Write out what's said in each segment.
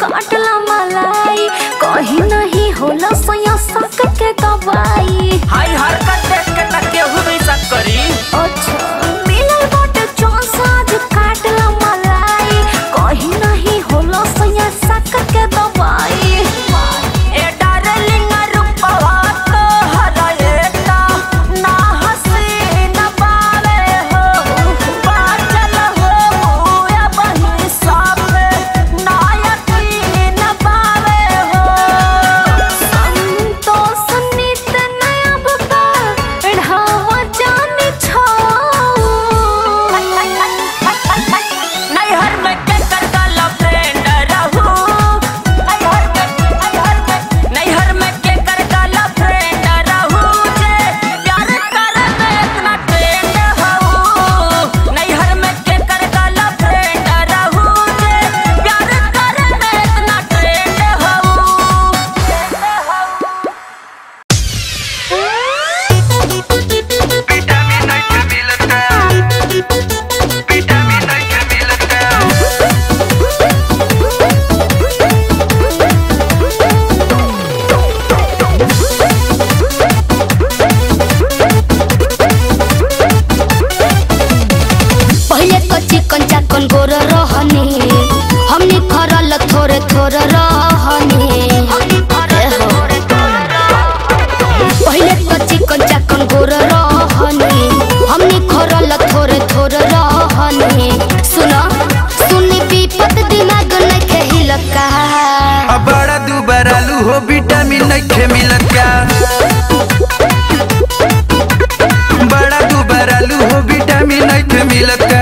काटला मलाई कहीं नहीं होला सया सक के दवाई हाई हरकत देख के त केहू भी शक करी अच्छा मिलल बाटे चांस आज काटला मलाई कहीं नहीं होला सया सक के दवाई ए डार्लिंग रूपवा तो हराएता ना हंसी न पावे हो बाचल हो या बही साफे ना यकीन पावे हो संतोष नित नया बता ढावा जाने छो नैहर में के कर काला फ्रेंड रहू नैहर में नैहर में के कर काला फ्रेंड रहू जे प्यार करे में इतना ट्रेंड हूँ नैहर में के कर काला फ्रेंड रहू जे प्यार करे में इतना ट्रेंड हूँ विटामिन नहीं मिलता विटामिन नहीं मिलता पहले तो चिकन चाकन गोर रहनी हमने खरल थोड़े थोड़े रहनी एहो। पहले तो चिकन चाकन गोर रहनी हमने खरल थोड़े थोड़े रहनी सुनो सुनी विपत दिमाग नहीं खेल का अब बड़ा दुबार आलू हो विटामिन नहीं मिलता बड़ा दुबार आलू हो विटामिन नहीं मिलता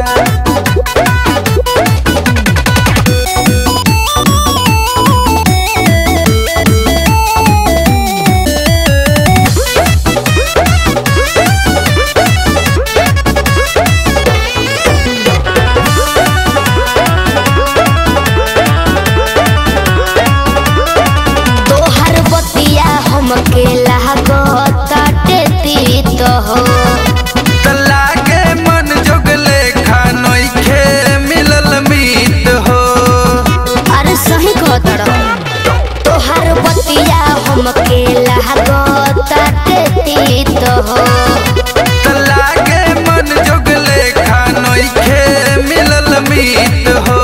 तोहर बतिया हमके लागताटे तीत हो तला के मन जोगले खानोई खे मिलल मीत हो अरे सही कहतड़ तोहर बतिया हमके लागताटे तीत हो तला के मन जोगले खानोई खे मिलल मीत हो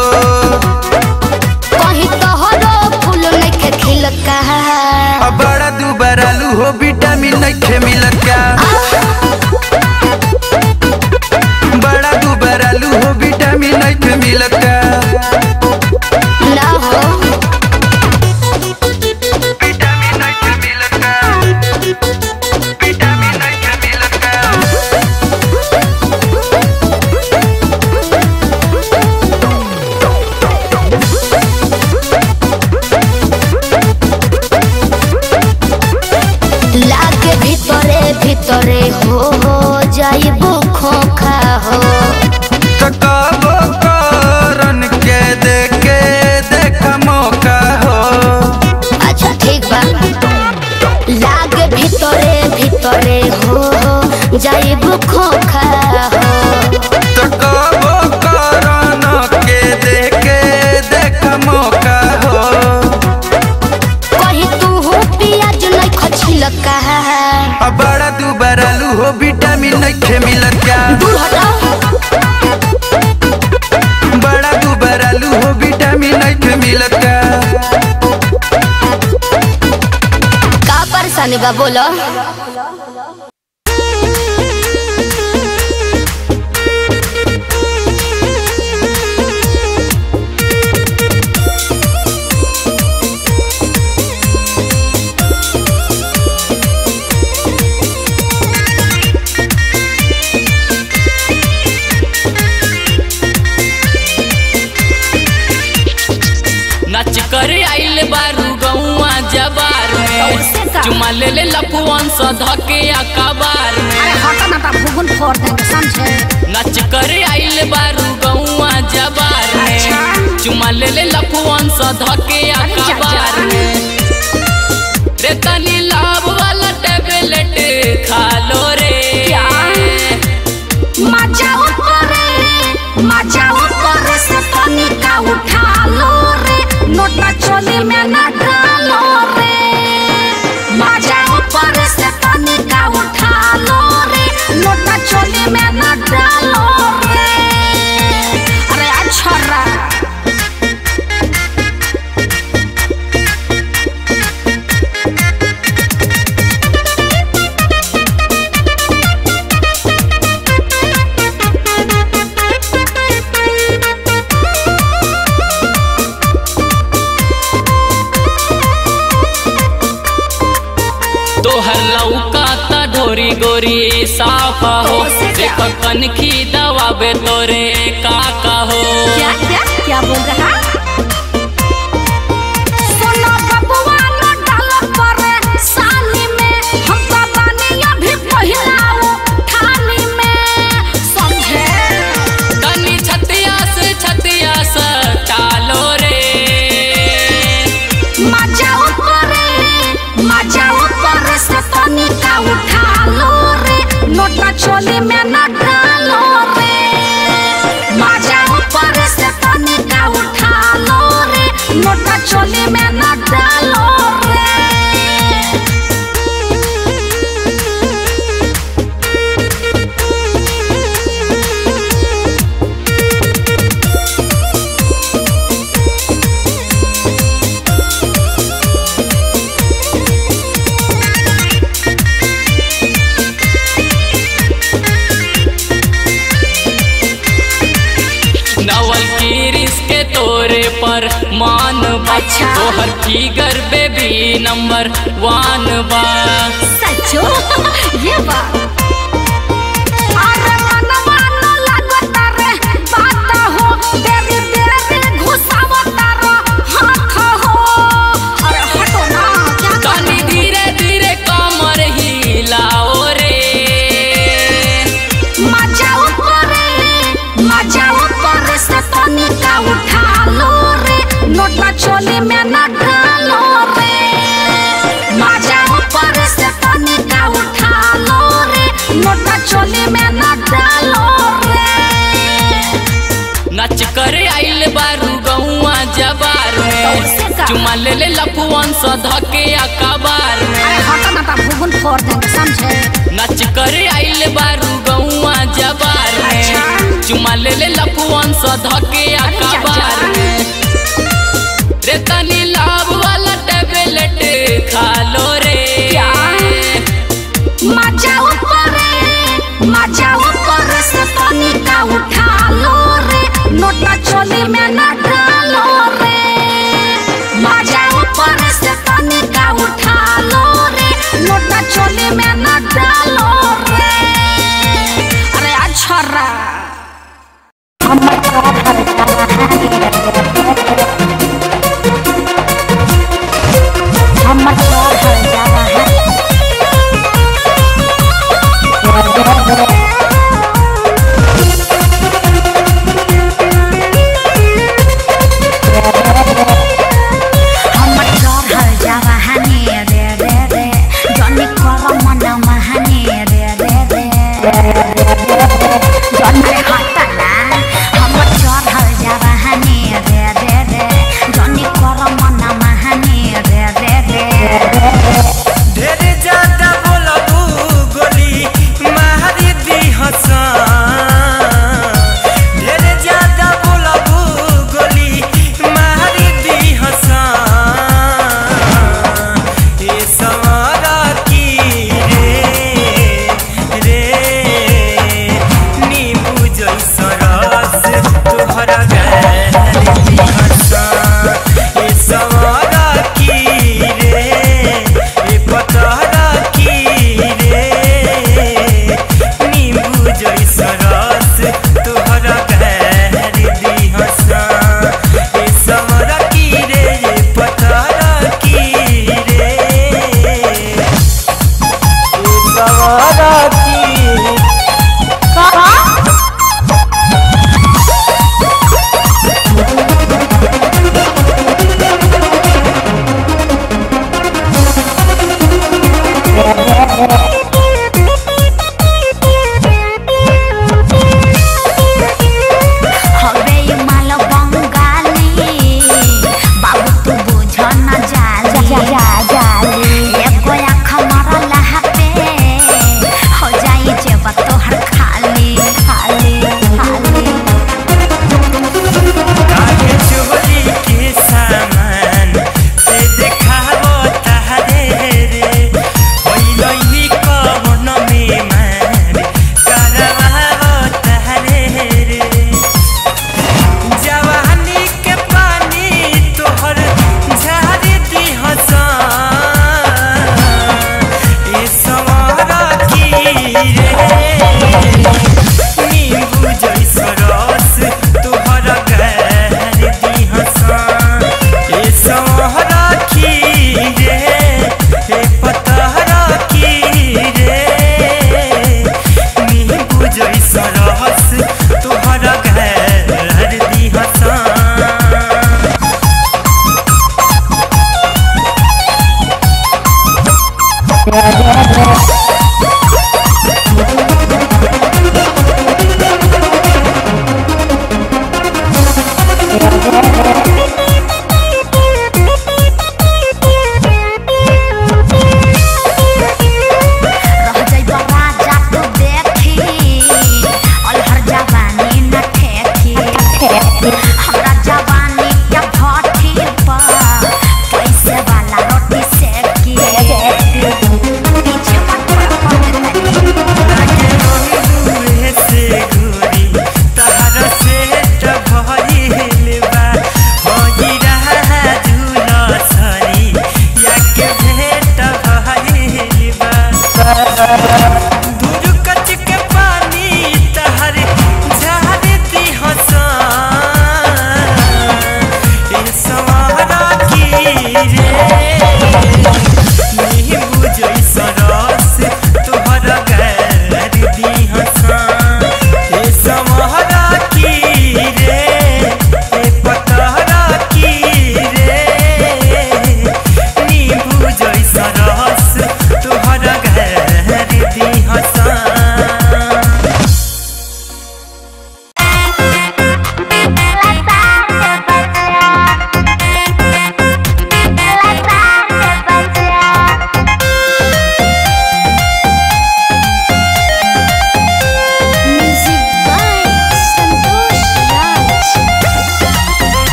कहीं तोहरो फूल नइखे खिलका अब बड़ा दुबार आलू हो विटामिन नहीं मिलता बड़ा दुबार आलू हो विटामिन नहीं मिलता ना हो विटामिन नहीं मिलता विटामिन नहीं मिलता लागे भीतरे भीतरे हो हो जाइबो खोखा हो ककाबो करन के देखे देख मौका हो अच्छा ठीक बा लागे भीतरे भीतरे हो हो जाइबो खोखा हो ककाबो करन के देखे देख मौका हो कहीं तू हो पियाज नहीं खछिलका अब बड़ा दुबार आलू हो विटामिन नहीं मिलता दूर हटाओ बड़ा दुबार आलू हो विटामिन नहीं मिलता का परेशानी बा बोलो नच कर आइल बारू गौआ जबार कैसे में का? चुमा ले ले लपुअन स धके अकबार में अरे हटा ना ता भूगुन फोड़ देंगे समझे नच कर आइल बारू गौआ जबार में अच्छा। चुमा ले ले लपुअन स धके अकबार में रे तनी लाभ वाला टेबलेट खा लो रे क्या? मजा ऊपर मजा ऊपर से तनिका उठा लो रे नोट चोली में न डालो रे मजा ऊपर से तनिका उठा लो रे नोटा चोली में न डालो रे अरे अच्छा रा तोहर लौका त ढोरी गोरी साफा हो देख कनखी दवाबे तोरे काका हो क्या क्या क्या बोल रहा सुनो बबुआ न डालो परे साली में हम तो बानी अभी पहिलाओ थाली में समझे तनी छतिया से छतिया से टालो रे मजा ऊपरे मजा ऊपरे से तनिका उठा लो रे नोटा चोली में न डालो रे मजा ऊपरे से तनिका उठा लो रे नोटा चोली में न डालो रे नवल किरिस के तोरे पर मान बा अच्छा। तोहर फिगर बेबी नंबर वन बा सचो ये बात अरे मनवा न लागता रे बात हो तेरी तेरी घुसावता रो हाथ हो अरे हटो ना क्या कर तनी धीरे धीरे कमर हिलाओ रे मजा ऊपरे मजा ऊपरे से तनिका उठा लो रे नोटा चोली में न डालो रे मजा ऊपरे से तनिका उठा लो रे नोटा चोली में न डालो रे नच करे आइल बारू गौआ जबार कैसे में का? चुमा ले ले लफुअन स धके अकबार में अरे हटो ना तो भूगुन फोड़ देंगे समझे नच करे आइल बारू गौआ जबार में अच्छा। चुमा ले ले लफुअन स धके अरे जा, अकबार जा। में रे तनी लाभ वाला टेबलेट खा लो रे क्या? मजा ऊपरे मजा ऊपरे से तनिका उठा लो रे नोटा चोली में न डालो रे मजा ऊपरे से तनिका उठा लो रे नोटा चोली में न डालो रे अरे अच्छा रा Thank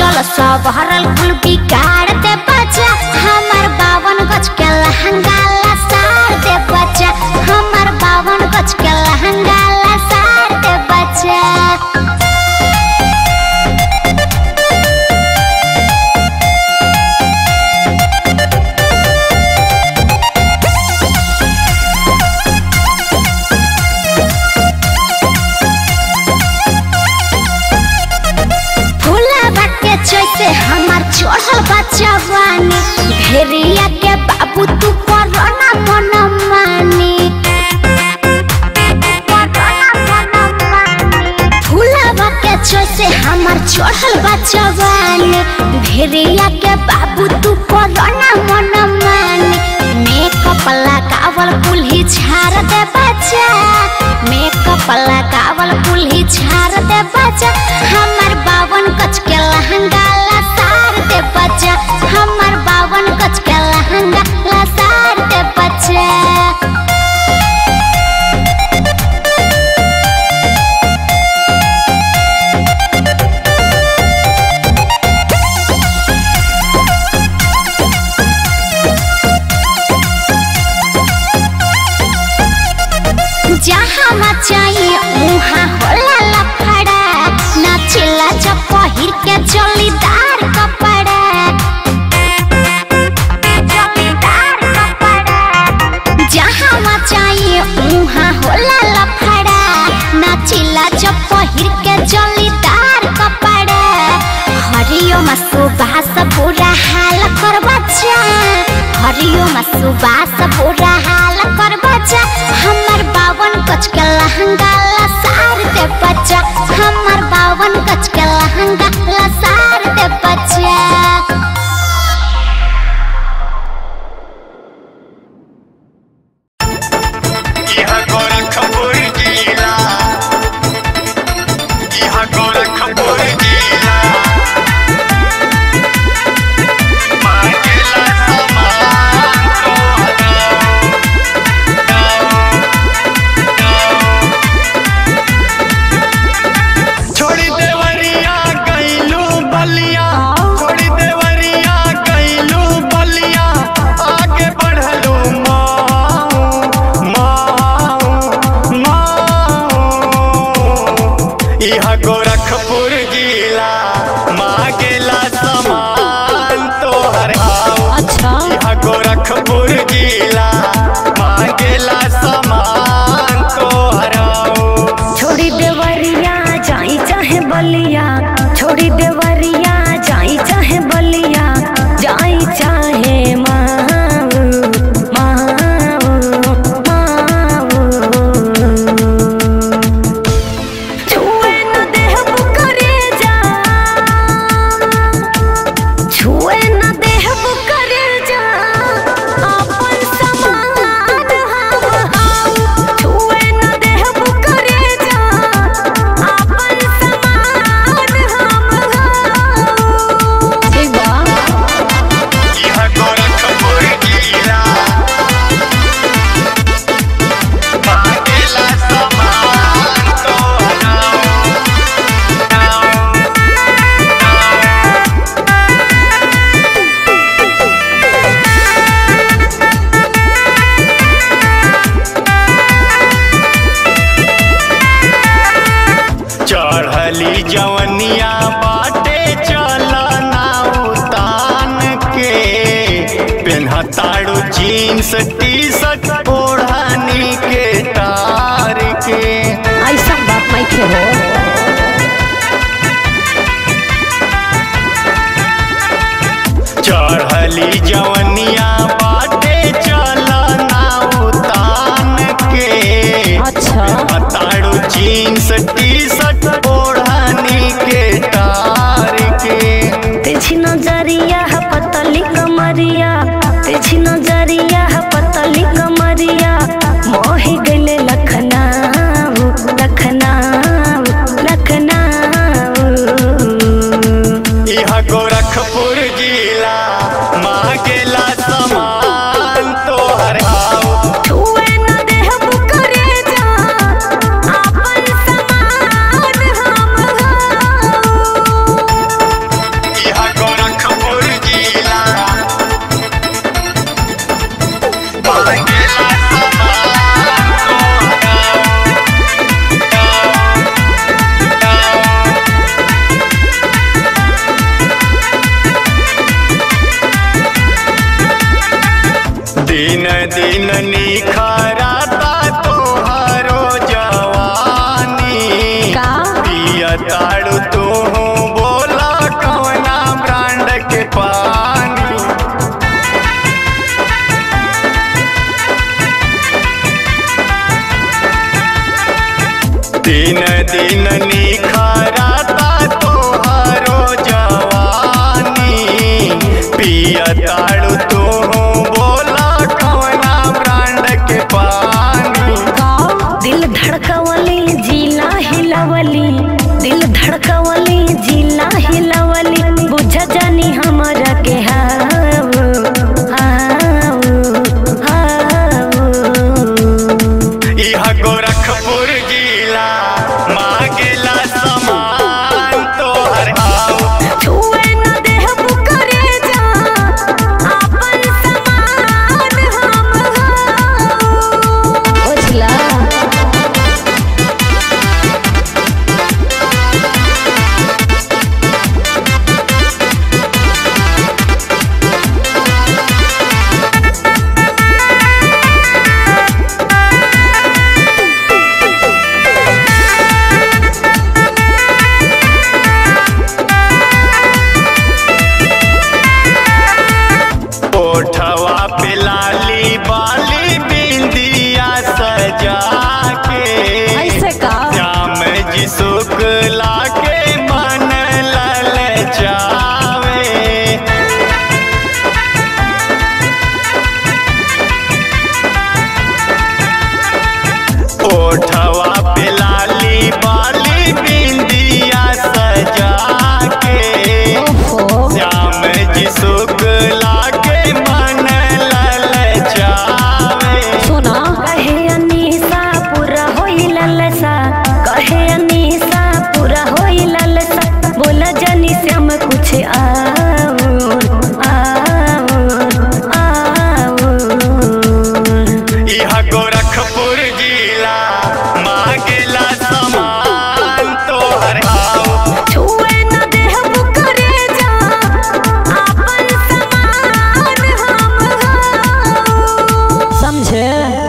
चल सब हरल कुल बिगाड़ दे बच्चा हमर बावन गज के लहंगा लसार दे बच्चा हमर बावन गज के लहंगा लसार दे बच्चा फूला के जैसे हमार चढ़ल बच्चा बानी भेड़िया के बाबू तू कोरोना मन मानी फूला के जैसे हमार चढ़ल बच्चा बानी भेड़िया के बाबू तू कोरोना मन मानी मेकअप लगावल कुल्ही झाड़ दे बच्चा मेकअप लगावल कुल्ही झाड़ दे बच्चा हमर बावन गज के लहंगा लसार दे बच्चा हमर बावन गज के लहंगा लसार दे बच्चा जहाँ मचाई उहाँ होला लफड़ा नाचिला जब पहिर के जलीदार कपड़ा जलीदार कपड़ा जहाँ मचाई उहाँ होला लफड़ा नाचिला जब पहिर के जलीदार कपड़ा हरियो सुबास बुरा हाल कर बच्चा हरियो सुबास बुरा हाल कर बच्चा हमर बावन गज के लहंगा लसार दे बच्चा हमर बावन गज के लहंगा लसार दे बच्चा इहा गोरखपुर जिला इहा गोरखपुर जिला मांगेला सामान तो छोड़ी देवरिया गईलू बलिया छोड़ी देवरिया गईलू बलिया आगे बढ़लू माऊ माऊ माऊ इहा गोरखपुर जिला मांगेला सामान तोहर आओ अच्छा इहा गोरखपुर जिला मांगेला सामान तोहर आओ छोड़ी देवरिया जाई चाहे बलिया छोड़ी देवरिया जाई चाहे बलिया जाई चाहे माऊ माऊ माऊ छुए न देहब करे जा छुए न देहब करे जा अपन समान हम हाउ छुए न देहब करे जा अपन समान हम हाउ ठीक बा इहा गोरखपुर जिला मांगेला सामान तोहर आओ चढ़ली जवनिया बाटे चलना उतान के पेन्हताड़ू जीन्स टी शर्ट ओढ़नी के तार के ऐसा बात नहीं खे हो चढ़ली जवनिया बाटे चलना उतान के अच्छा हताड़ू जीन्स टी शर्ट ओढ़नी के तार के तेजी नजरिया है पतली कमरिया तेजी नजरिया है पतली कमरिया दिन दिन निखरता तोहरो जवानी पिया ताड़ू तू बोला कौना ब्रांड के पानी दिल धड़कवली जिला हिलवली दिल धड़कवली जिला हिलवली बुझ जानी हमरा के हाव हाव हाव इहा गोरखपुर जिला मांगेला समान तोहर आओ छुए न देहब करे जा आपन समान हम हाव बुझला ओठवा पे लाली बाली बिंदिया सजा के ऐसे का श्याम जी शुक्ला के मन लल जावे ओठवा पे लाली बाली बिंदिया सजा के श्याम जी शुक्ला के मन लल जावे सुना कहे अनीसा पूरा होई ललसा कहे अनीसा पूरा होई ललसा बोला जनी श्याम कुछ आओ आओ आओ इहा गोरखपुर जिला मांगेला समान तोहर आओ छुए न देहब करे जा आपन समान हम हाव समझे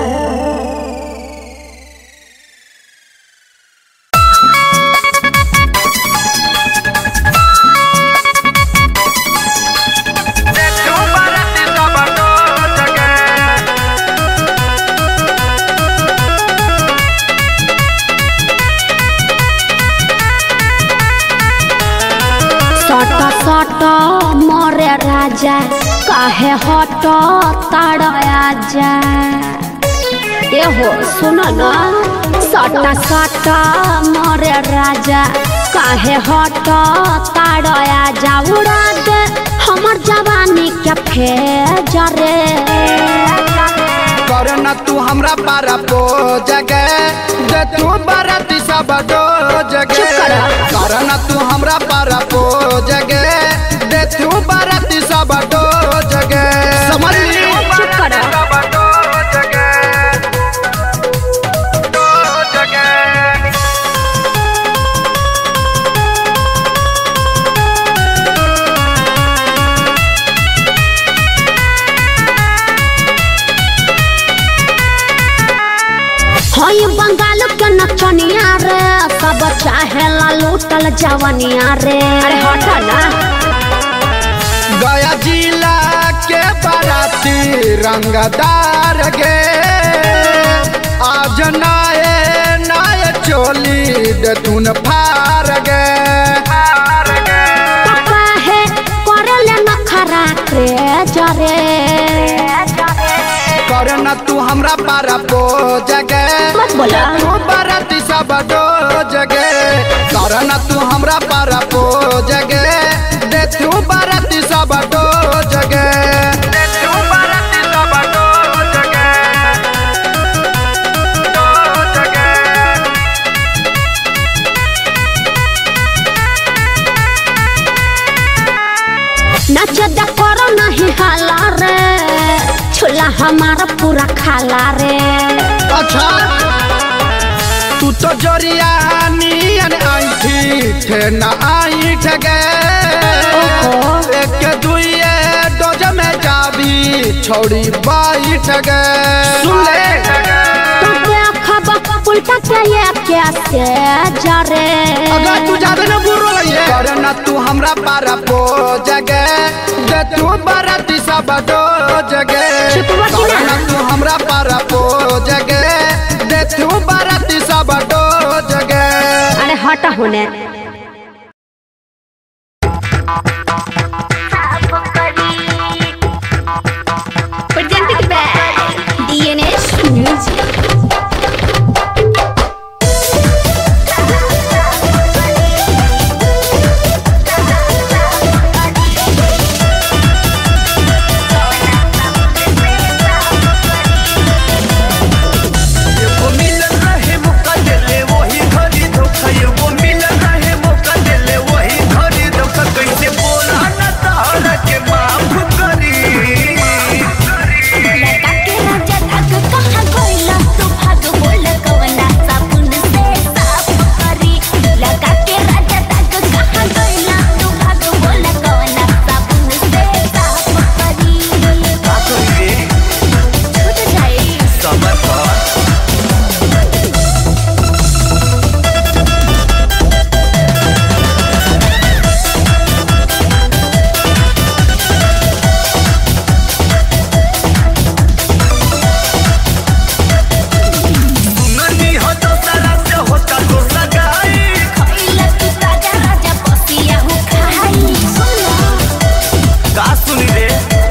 सट सट मरे राजा काहे हट ताड़ आजा एहो सुन न सट सट मरे राजा काहे हट ताड़ आजा उड़ा दे हमर जवानी के फेजरे कर न तू हमरा पारा पो जगे दे तू बाराती सब डो जगे चुप कर। कर न तू हमरा पारा पो जगे दे तू बाराती सब डो जगे समझ ली चुप कर। सब डो जगे डो जगे हई बंगाल के नचनिया रे सब चाहेला लूटल जवनिया रे अरे हट ना गया जिला के बाराती रंगदार गे आज नाये नाये चोली देतुन फार गे पापा है करले नखरा के जरे कर न तू हमरा पारा पो जगे मत बोला। तू बाराती सब डो जगे कर न तू हमरा पारा पो जगे दे तू बाराती सब डो जगे दे तू बाराती सब डो जगे डो जगे नच द करो नहीं हाला रे छुला हमारा पूरा खाला रे अच्छा तू तो जरिया नियन आईठी थे न आई ठगे एक दुइये डोज में जाबी छोड़ी बाई ठगे सुन ले तो क्या खबर उल्टा के ये कैसे जरे अगर तू ज्यादा न बुरो लइए कर न तू हमरा पारा पो जगे दे तू बाराती सब डो जगे चुपवा की कर ना। न तू हमरा पारा पो जगे दे तू बाराती सब डो जगे हटा होने Presented by DNS Music. वो मिलन रहे मौका देले वही घड़ी धोखा वो मिलन रहे मौका देले वही घड़ी धोखा कैसे बोला न तारा के माफ करी लगा के राजा धाग कहाँ गइला तू भाग बोल कवना साबुन से साफ करी लगा के राजा धाग कहाँ गइला तू भाग बोल कवना साबुन से साफ करी का करी छूट जाई समय पर सुननी हो तो सारा से होता तो सगाई खइला तू ताजा राजा बसिया हो खाई सुनो का सुनी रे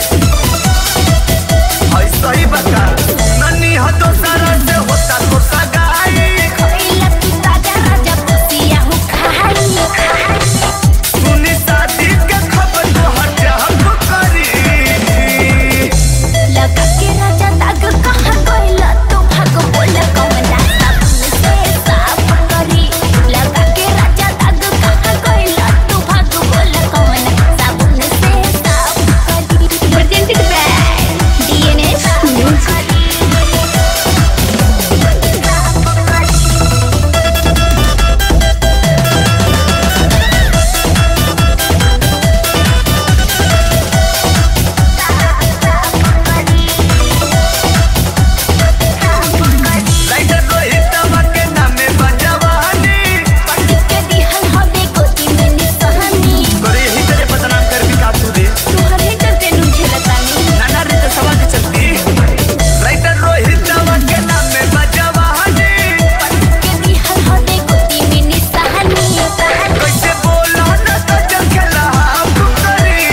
ऐसा ही बता सुननी हो तो सारा से होता तो सगाई खइला तू ताजा राजा बसिया हो खाई सुनी शादी के खबर तो हटा करी लगा के राजा दाग कहाँ गइला तू भाग बोल कवना साबुन से साफ करी लगा के राजा दाग कहाँ गइला तू भाग बोल कवना साबुन से साफ करी प्रेजेंटेड बाय डीएनएस लाइटर रोहितवा के नामे बजवानी के दिहल हवे गोदी में निसहनी तोरे यही तेरे बदनाम कर भी काबू दे तुहर ही डरते नुझे लतानी नाना रे तो सवाल के चलती लाइटर रोहितवा के नामे बजवानी के दिहल हवे गोदी में निसहनी कैसे बोला न तो चल खेला हम करी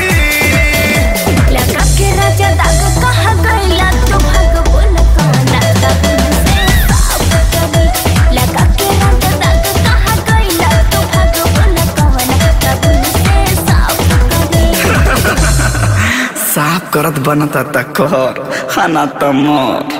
लगा के राजा दाग कहाँ गइला तू भाग बोल कवना साबुन से साफ करी लगा के राजा दाग कहाँ गइला तू भाग बोल कवना साबुन से साफ करी साफ करत बनता तक खाना तमर